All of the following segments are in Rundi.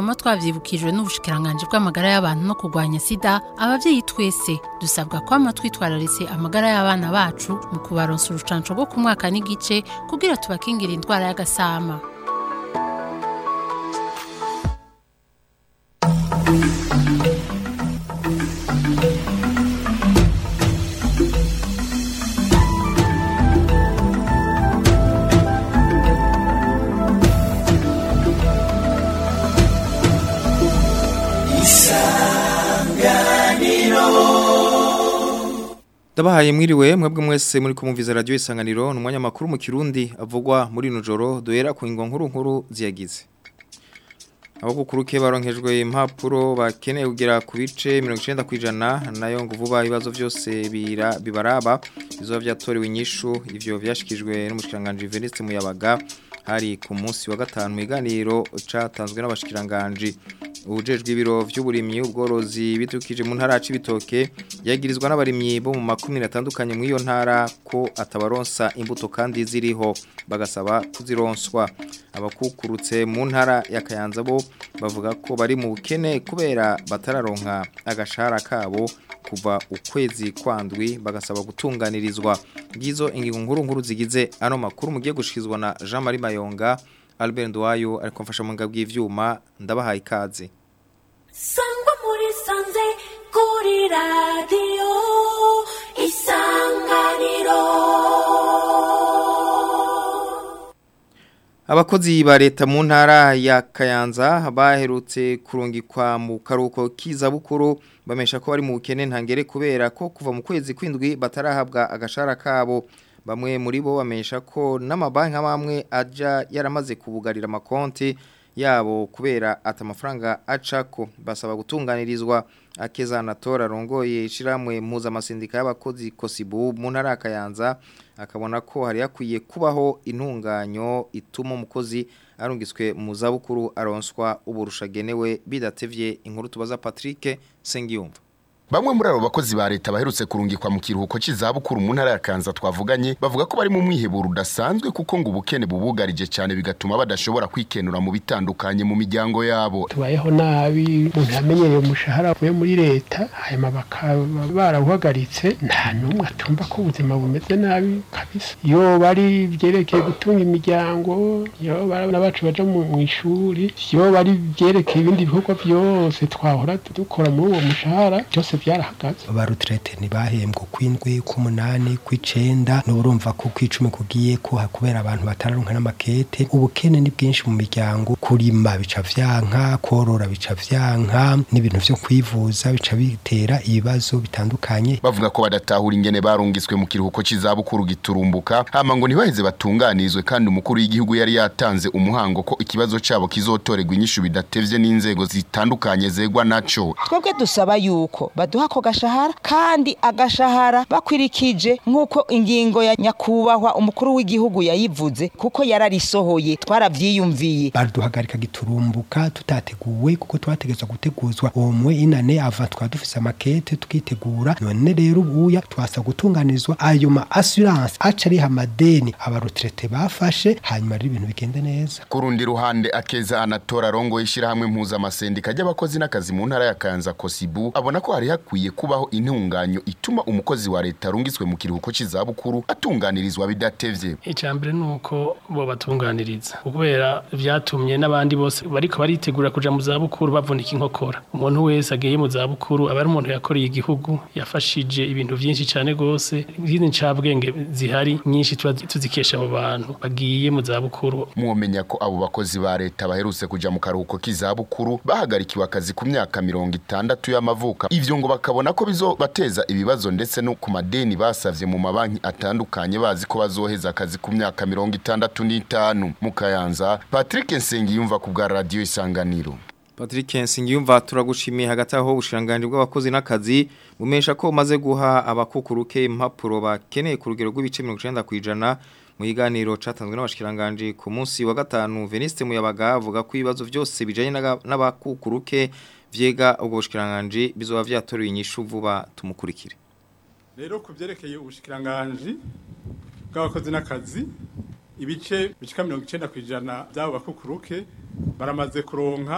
twama twavyibukijwe n'ubushikiranganje bw'amagara y'abantu no kurwanya sida abavyeyi twese dusabwa kwama twitwararitse amagara y'abana bacu mu kubaronsa urucanco rwo ku mwaka n'igice kugira tubakingira indwara y'agasama Ndabahaye mwiriwe mwebwe mwese muri kumumviza radio isanganiro numwanya makuru mu Kirundi avugwa muri nujoro duhera ku ingo nkuru nkuru ziyagize. Abakukuruke baronkejwe impapuro bakeneye kugera ku bice 90 kwijana nayo ngo vuba ibibazo byose bira bibaraba bizo vyatorewe inyishu ivyo vyashikijwe n'umushikiranganje Veniste Muyabaga hari ku munsi wa gatanu miganiro catanzwe n'abashikiranganje ubujejwe ibiro vy'uburimyi ubworozi bitukije mu ntara y'ibitoke yagirizwa n'abarimyi bo mu makumi atandukanye mu iyo ntara ko atabaronsa imbuto kandi ziriho bagasaba kuzironswa abakukurutse mu ntara ya Kayanza bo bavuga ko bari mu bukene kubera batararonka agashahara kabo kuva ukwezi kwandwi bagasaba gutunganirizwa ngizo ingingo nkuru nkuru zigize ano makuru mugiye gushikizwa na Jean Marie Mayonga Albert Ndwayo ariko mfasha mu ngabwi y'ivyuma ndabahaye ikaze Sangwa muri sanze kuri radio isanganiro Abakozi ba leta mu ntara ya Kayanza baherutse kurungikwa mu karuko k'izabukuru bamesha ko bari mu bukene ntangere kubera ko kuva mu kwezi kwindwi batarahabwa agashara kabo bamwe muri bo bamesha ko n'amabanki amwe aja yaramaze kubugarira amakonti yabo kubera ata amafaranga acako basaba gutunganirizwa akeza anatora rongoye ishiramwe mpuzamasindica y'abakozi Kosibu mu ntara ya Kayanza akabona ko hari yakwiye kubaho intunganyo ituma umukozi arungiswe mu zabukuru aronswa uburushagenewe bidatevye inkuru tubaza Patrick Sengiyumva Bamwe muri abo bakozi ba leta baherutse kurungikwa mu kiruhuko c'izabukuru mu ntara ya Kanza twavuganye bavuga ko bari mu mwiheburo udasanzwe kuko ngo ubukene bubugarije cyane bigatuma badashobora kwikenura mu bitandukanye mu miryango yabo. tubayeho nabi umuntu yamenyereye umushahara uvuye muri leta hanyuma bakaba barawuhagaritse nta n'umwe atumva ko ubuzima bumeze nabi kabisa iyo bari byerekeye gutunga imiryango iyo bari bacu baja mu mu ishuri iyo bari byerekeye ibindi bikorwa byose twahora dukora muri uwo mushahara byose byarahagaze abarutrete ntibahembwe kw'indwi k'umunani kw'icenda n'urumva ko kw'icumi kugiye ko kubera abantu batararonka n'amakete ubukene ni bwinshi mu miryango kurima bica vyanka korora bica vyanka n'ibintu vyo kwivuza bica bitera ibibazo bitandukanye Bavuga ko badatahura ingene barungiswe mu kiruhuko c'izabukuru giturumbuka hama ngo ntibaheze batunganirizwe kandi umukuru w'igihugu yari yatanze umuhango ko ikibazo cabo kizotorerwa inyishu bidatevye n'inzego zitandukanye zegwa naco. twebwe dusaba yuko baduha ako gashahara kandi agashahara bakwirikije nk'uko ingingo ya nyakubahwa umukuru w'igihugu yayivuze kuko yararisohoye twaravyiyumviye baduhagarika giturumbuka tutateguwe kuko twategezwa guteguzwa umwe inane ava twaba dufise amakete tukitegura none rero ubuya twasa gutunganirizwa ayo ma assurance aca ariha amadeni abarutrete bafashe hanyuma rero ibintu bigende neza Ku rundi ruhande akeza anatora rongo ishirahamwe mpuzamasendika ry'abakozi n'akazi mu ntara ya Kanza Kosibu abona ko hari hakwiye kubaho intunganyo ituma umukozi wa leta arungiswe mu kiruhuko c'izabukuru atunganirizwa bidatevye. icambere nuko bo batunganiriza kubera vyatumye n'abandi bose bariko baritegura kuja mu zabukuru bavunika inkokora umuntu wese agiye mu zabukuru aba ari umuntu yakoreye igihugu yafashije ibintu vyinshi cane gose izindi ncabwenge zihari nyinshi tuba tuzikesha abo bantu bagiye mu zabukuru Mwomenya ko abo bakozi ba leta baherutse kuja mu karuhuko k'izabukuru bahagarikiwe akazi ku myaka mirongo itandatu y'amavuka ivyo ngo bakabona ko bizobateza ibibazo ndetse no ku madeni basavye mu mabanki atandukanye bazi ko bazoheza akazi ku myaka mirongo itandatu n'itanu mu Kayanza Patrick Nsengiyumva ku bwa radio Isanganiro Patrick Nsengiyumva turagushimiye hagati aho ubushiranganje bw'abakozi n'akazi bumesha ko umaze guha abakukuruke impapuro bakeneye ku rugero rw'ibice 90 kwijana mu iganiro catanzwe n'abashikiranganje ku munsi wa gatanu Veniste Muyabaga avuga ko ibibazo byose bijanye n'aga- n'abakukuruke vyega ubwo bushikiranganje bizoba vyatorewe inyishu vuba tumukurikire rero ku byerekeye ubushikiranganji bw'abakozi n'akazi ibice bicika mirongo icenda ku ijana by'abo bakukuruke baramaze kuronka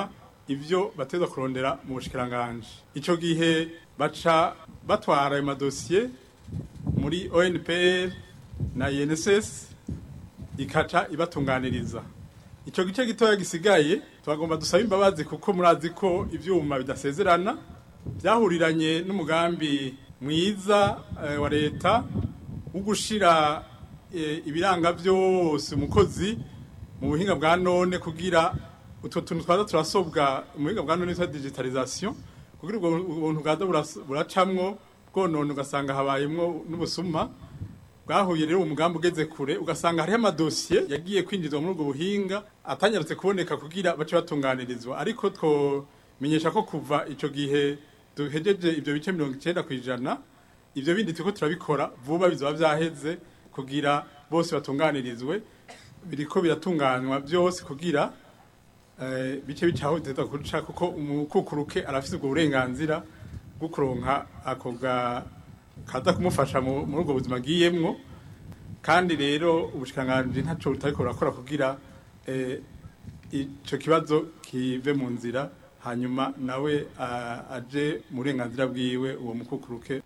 ivyo bateza kurondera mu bushikiranganje ico gihe baca batwara ayo madosiye muri ONPR na INSS ikaca ibatunganiriza ico gice gitoya gisigaye twagomba dusaba imbabazi kuko murazi ko ivyuma bidasezerana byahuriranye n'umugambi mwiza eh, wa leta wo gushira eh, ibiranga byose umukozi mu buhinga bwa none kugira utwo tuntu twaza turasobwa mu buhinga bwa none twa digitalisation kugira ubwo ubuntu bwaza buras- buracamwo bwonone ugasanga habayemwo n'ubusuma bwahuye rero umugambi ugeze kure ugasanga hariho amadosiye yagiye kwinjizwa muri ubwo buhinga atanyarutse kuboneka kugira bace batunganirizwa ariko twomenyesha ko kuva ico gihe duhejeje ibyo bice mirongo icenda ku ijana ivyo bindi turiko turabikora vuba bizaba vyaheze kugira bose batunganirizwe biriko biratunganywa byose kugira eh, bice bicaho biteza kuca kuko umukukuruke arafise ubwo burenganzira bwo kuronka ako ga kaza kumufasha mu- muri ubwo buzima agiyemwo kandi rero ubushikanganje ntaco butariko burakora kugira eh, ico kibazo kive mu nzira hanyuma nawe ah, aje mu burenganzira bwiwe uwo mukukuruke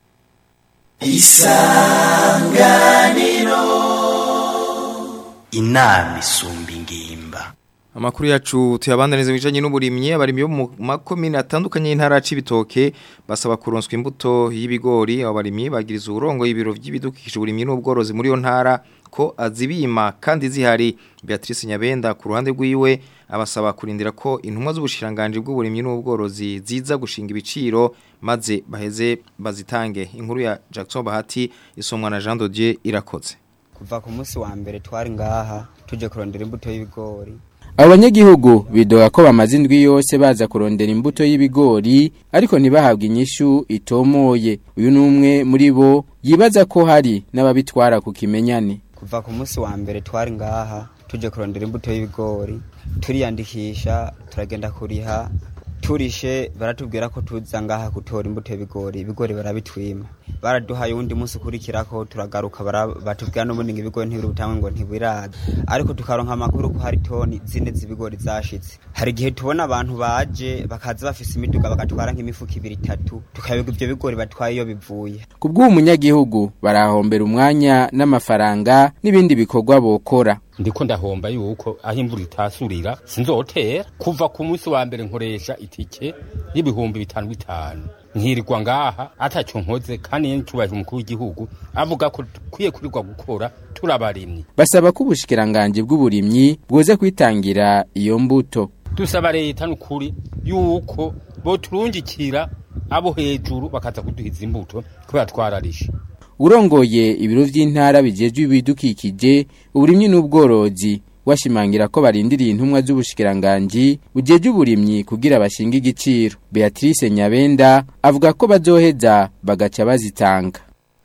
inama isumba ingimba Amakuru yacu tuyabandaniza bijanye n'uburimyi abarimyi bo mu makomine atandukanye y'intara c'ibitoke basaba kuronswa imbuto y'ibigori abo barimyi bagiriza uburongo y'ibiro vy'ibidukikije uburimyi n'ubworozi muri yo ntara ko azibima kandi zihari Beatrice Nyabenda ku ruhande rwiwe abasaba kurindira ko intumwa z'ubushiranganje bw'uburimyi n'ubworozi ziza gushinga ibiciro maze baheze bazitange inkuru ya Jackson Bahati isomwa na Jean Dodier irakoze kuva ku munsi wa mbere twari ngaha tuje kurondera imbuto y'ibigori abanyagihugu bidoga ko bamaze indwi yose baza kurondera imbuto y'ibigori ariko ntibahabwe inyishu itomoye uyu ni umwe muri bo yibaza ko hari n'ababitwara ku kimenyane kuva ku munsi wa mbere twari ngaha tuje kurondera imbuto y'ibigori turiyandikisha turagenda kuriha turishe baratubwira ko tuza ngaha gutora imbuto y'ibigori ibigori barabitwima baraduhaye uwundi munsi ukurikirako turagaruka bara- batubwira n'ubundi ngo ibigori ntibiri butangwe ngo ntibiraza ariko tukaronka amakuru ko hari toni zine z'ibigori zashitse hari igihe tubona abantu baje bakaza bafise imiduga bagatwara nk'imifuko ibiri itatu tukayoga ivyo bigori batwaye iyo bivuye ku bw'uwo munyagihugu barahombera umwanya n'amafaranga n'ibindi bikorwa bokora ndiko ndahomba yuko aho imvura itasurira sinzotera kuva ku munsi wa mbere nkoresha itike y'ibihumbi bitanu bitanu nkirirwa ngaha ataco nkoze kandi ncubahije umukuru w'igihugu avuga ko dukwiye kurirwa gukora turabarimyi basaba ko ubushikiranganje bw'uburimyi bwoza kwitangira iyo mbuto dusaba leta n'ukuri yuko boturungikira abo hejuru bakaza kuduhiza imbuto kubera twararishe urongoye ibiro vy'intara bijejwe ibidukikije uburimyi n'ubworozi washimangira ko barindiriye intumwa z'ubushikiranganje bujeje uburimyi kugira bashinga igiciro Beatrice Nyabenda avuga ko bazoheza bagaca bazitanga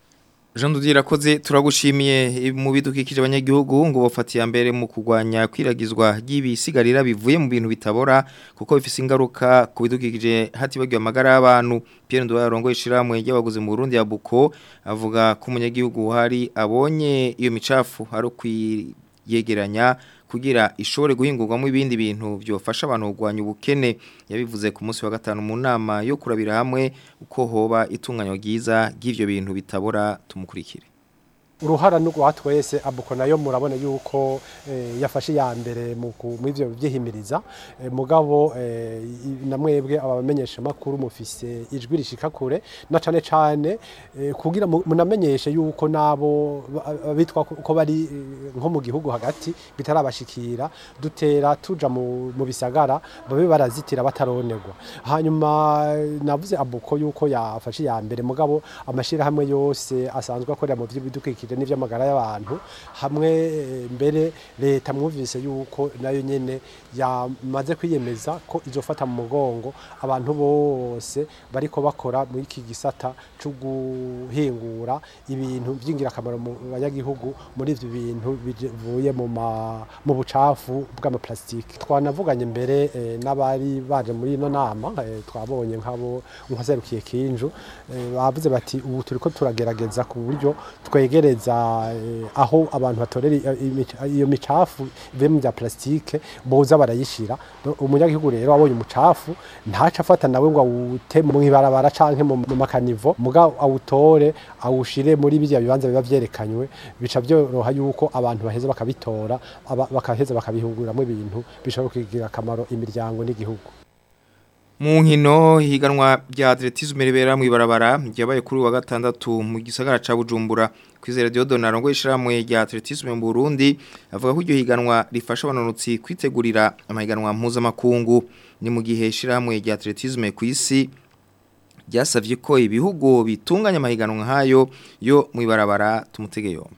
Jean Dodier irakoze turagushimiye mu bidukikije abanyagihugu ngo bafatiye mbere mu kugwanya kwiragizwa ry'ibisigarira bivuye mu bintu bitabora kuko bifise ingaruka ku bidukikije hatibagiwe amagara y'abantu Pierre Ndoya yarongoye ishiramwe ry'abaguzi mu Burundi ya Buko avuga ko umunyagihugu hari abonye iyo micafu ari kwiyegeranya kugira ishobore guhingurwamo ibindi bintu byofasha abantu kugwanya ubukene yabivuze ku munsi wa gatanu mu nama yo kurabira hamwe uko hoba itunganywa ryiza ry'ivyo bintu bitabora tumukurikire uruhara n'urwa twese abuko nayo murabona yuko eh, yafashe ya mbere mu ku- mu ivyo byihimiriza eh, mugabo eh, i- namwebwe abamenyesha makuru mufise ijwi rishika kure na cane cane eh, kugira mu- munamenyeshe yuko nabo ba- bitwa ko ko bari eh, nko mu gihugu hagati bitarabashikira dutera tuja mu, mu bisagara babe barazitira bataronerwa hanyuma eh, navuze abuko yuko yafashe ya mbere mugabo amashira hamwe yose asanzwe akorera mu by'ibidukikije n'ivy'amagara y'abantu hamwe eh, mbere leta mwumvise yuko nayo nyene yamaze kwiyemeza ko izofata mu mugongo abantu bose bariko bakora muri iki gisata cyo guhingura ibintu by'ingirakamaro mu banyagihugu muri ivyo bintu bivuye mu ma- mu bucafu bw'amaplastiki twanavuganye mbere eh, n'abari baje muri ino nama eh, twabonye nk'abo nkaserukiye kinju eh, bavuze bati ubu turiko turagerageza ku buryo twegereza kongereza eh, aho abantu batorera i- imica- iyo micafu ivuye mu bya plastike boza barayishira No- umunyagihugu rero abonye umucafu ntaca afata nawe ngo awute mu ibarabara canke mu mu makanivo muga awutore awushire muri bijya bibanza biba vyerekanywe bica byoroha yuko abantu baheza bakabitora aba- bakaheza bakabihuguramwo ibintu bishobora kugira akamaro imiryango n'igihugu Mu nkino higanwa rya atletisme ribera mu ibarabara ryabaye kuri uyu wa gatandatu mu gisagara ca Bujumbura kwizera Diodon arongo ishiramwe rya atletisme mu Burundi avuga ko iryo higanwa rifasha abanonotsi kwitegurira amahiganwa mpuzamakungu ni mu gihe ishiramwe rya atletisme ku isi ryasavye ko ibihugu bitunganya amahiganwa nk'ayo yo mu ibarabara tumutege yombi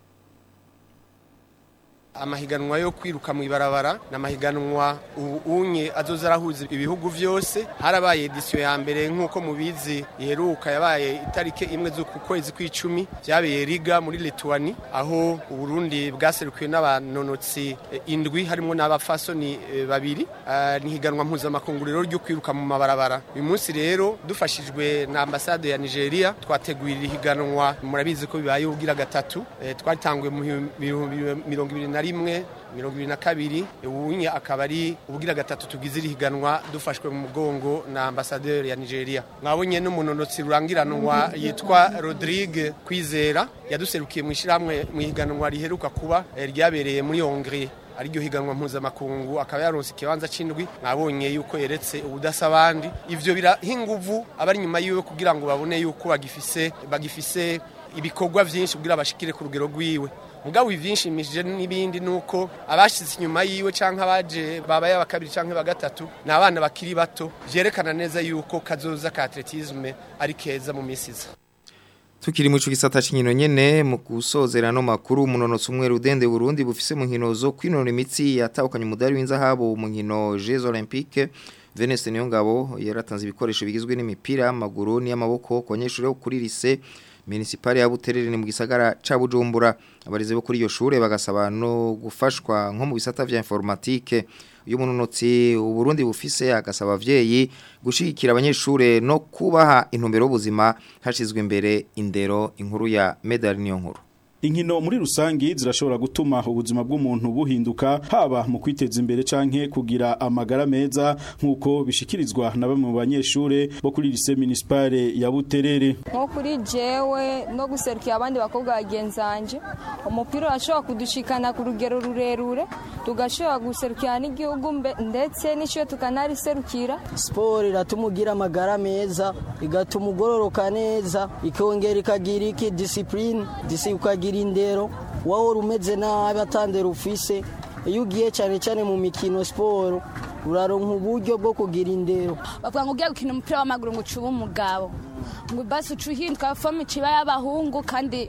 amahiganwa yo kwiruka mu ibarabara ni amahiganwa ubu unye azoza arahuza ibihugu byose harabaye edisiyo ya mbere nk'uko mubizi iheruka yabaye itariki imwe z'uku kwezi kw'icumi byabereye riga muri lituani aho uburundi bwaserukiwe n'abanonotsi eh, indwi harimo n'abafasoni eh, babiri Ah, ni higanwa mpuzamakungu rero ryo kwiruka mu mabarabara uyu munsi rero dufashijwe na ambasade ya nigeria twateguye iri higanwa murabizi ko bibaye ubugira gatatu Eh, twaritanguye mu bihumbi mirongo ibiri na rimwe mirongo ibiri na kabiri ubunye akaba ari ubugira gatatu tugize iri higanwa dufashwe mu mugongo na ambasaderi ya nigeria mwabonye n'umunonotsi rurangiranwa yitwa rodrigue kwizera yaduserukiye mu ishyirahamwe mu higanwa riheruka kuba eh, ryabereye muri hongrie ariryo higanwa mpuzamakungu akaba yaronse ikibanza c'indwi mwabonye yuko yeretse ubudasa abandi ivyo biraha inguvu abari inyuma yiwe kugira ngo babone yuko bagifise bagifise ibikorwa vyinshi kugira bashikire ku rugero rwiwe mugabo ivyinshimishije n'ibindi nuko abashitse inyuma yiwe canke abaje babaye abakabiri canke bagatatu ni abana bakiri bato vyerekana neza yuko kazoza ka atletisme ari keza mu misi iza Tukiri mu gisata cy'inkino nyene mu gusozera no makuru munonotsi umwe rudende Burundi bufise mu nkino zo kwinonora imitsi yatahukanye umudari w'inzahabu mu nkino Jeux Olympiques Veneste Niyongabo yaratanze ibikoresho bigizwe n'imipira y'amaguru n'iy'amaboko ku banyeshuri bo kuri lycée municipale ya Buterere ni mu gisagara ca Bujumbura abarezi bo kuri iyo shure bagasaba no gufashwa nko mu bisata vya informatique uyu munonotsi uburundi bufise agasaba abavyeyi gushigikira abanyeshure no kubaha intumbero y'ubuzima hashizwe imbere indero inkuru ya medal niyo nkuru Inkino muri rusangi zirashobora gutuma ubuzima bw'umuntu buhinduka haba mu kwiteza imbere canke kugira amagara meza nkuko bishikirizwa na bamwe mu banyeshure bo kuri lycée municipale ya Buterere. nko kuri jewe no guserukira abandi bakobwa bagenzanje umupira urashobora kudushikana ku rugero rurerure tugashobora guserukira n'igihugu mbe- ndetse n'ishure tukanariserukira siporo iratuma ugira amagara meza igatuma ugororoka neza ikongera ikagira iki disipurine ukagira indero wahora umeze nabi atandera ufise iyo ugiye cyane cyane mu mikino siporo uraronka uburyo bwo kugira indero bavuga ngo ugiye gukina umupira w'amaguru ngo ucube umugabo ngo basi uca uhinduka fome ikiba y'abahungu kandi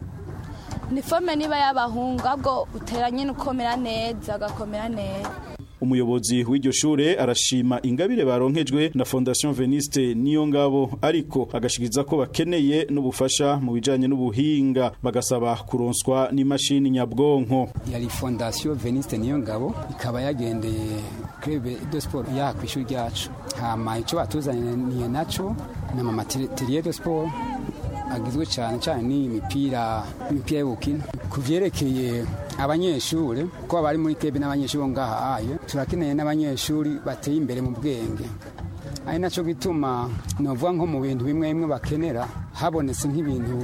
ni fome niba y'abahungu ahubwo utera nyine ukomera neza ugakomera neza Umuyobozi w'iryo shure arashima ingabire baronkejwe na Fondation Veniste niyo ngabo ariko agashikiriza ko bakeneye n'ubufasha mu bijanye n'ubuhinga bagasaba kuronswa n'imashini nyabwonko. yari fondasiyo veniste niyo ngabo ikaba yagendeye krebe de sport ya ku ishuri ryacu hama icyo batuzaniye naco ni amamateriye de sport agizwe cyane cyane n'imipira imipira yo gukina ku vyerekeye abanyeshuri ko bari muri krebe n'abanyeshuri bo ngaha ayo turakeneye n'abanyeshuri bateye imbere mu bwenge ari naco gituma novuga nko mu bintu bimwe bimwe bakenera habonetse nk'ibintu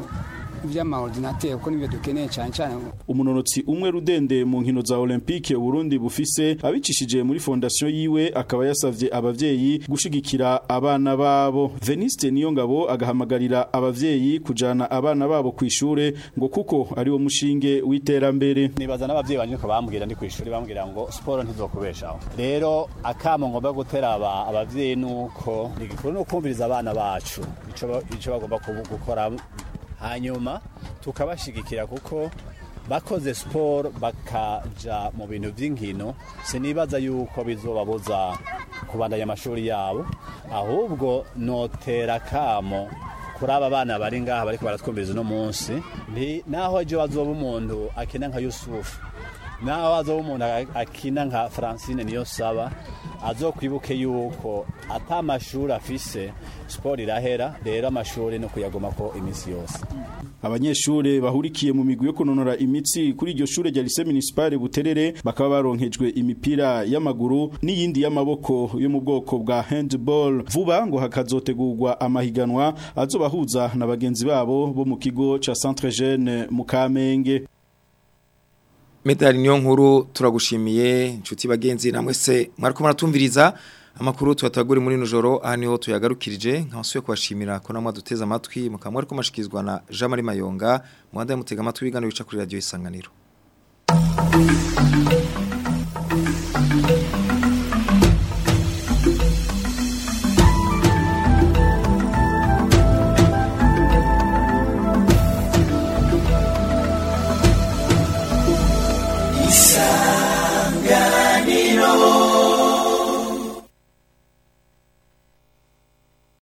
vy'amaordinateur kuko nibyo dukeneye cyane cyane Umunonotsi umwe rudende mu nkino za Olympique Burundi bufise abicishije muri fondation yiwe akaba yasavye abavyeyi gushigikira abana babo. Veniste niyo ngabo agahamagarira abavyeyi kujana abana babo kwishure ngo kuko ari wo mushinge w'iterambere. nibaza n'abavyeyi banje ko bambwira ndi kwishuri bambwira ngo siporo ntizokubeshaho rero akamo ngomba gutera aba- abavyeyi nuko igikuru no kumviriza abana bacu ico ba- ico bagomba kubu- gukora hanyuma tukabashigikira kuko bakoze siporo bakaja mu bintu vy'inkino sinibaza yuko bizobabuza kubandanya amashuri yabo ahubwo notera kamo kuri aba bana bari ngaha bariko baratwumviriza uno munsi nti naho ejo bazoba umuntu akina nka yusufu naho hazoba umuntu akina nka francine niyo saba azokwibuke yuko ata amashuri afise siporo irahera rero amashuri no kuyagomako iminsi yose abanyeshure bahurikiye mu migwi yo kunonora imitsi kuri iryo shure rya lycée municipale Buterere bakaba baronkejwe imipira y'amaguru n'iyindi y'amaboko yo mu bwoko bwa handball vuba ngo hakazotegurwa amahiganwa azobahuza na bagenzi babo bo mu kigo ca Centre Jeune mu Kamenge Medali niyo nkuru turagushimiye inshuti bagenzi namwe se mwariko muratumviriza amakuru tubataguri muri nujoro aha niho tuyagarukirije nkasuye kubashimira ko namwe duteze amatwi mukaba mwariko mashikizwa na Jean Marie Mayonga mwanda mutega amatwi bigano bica kuri radio isanganiro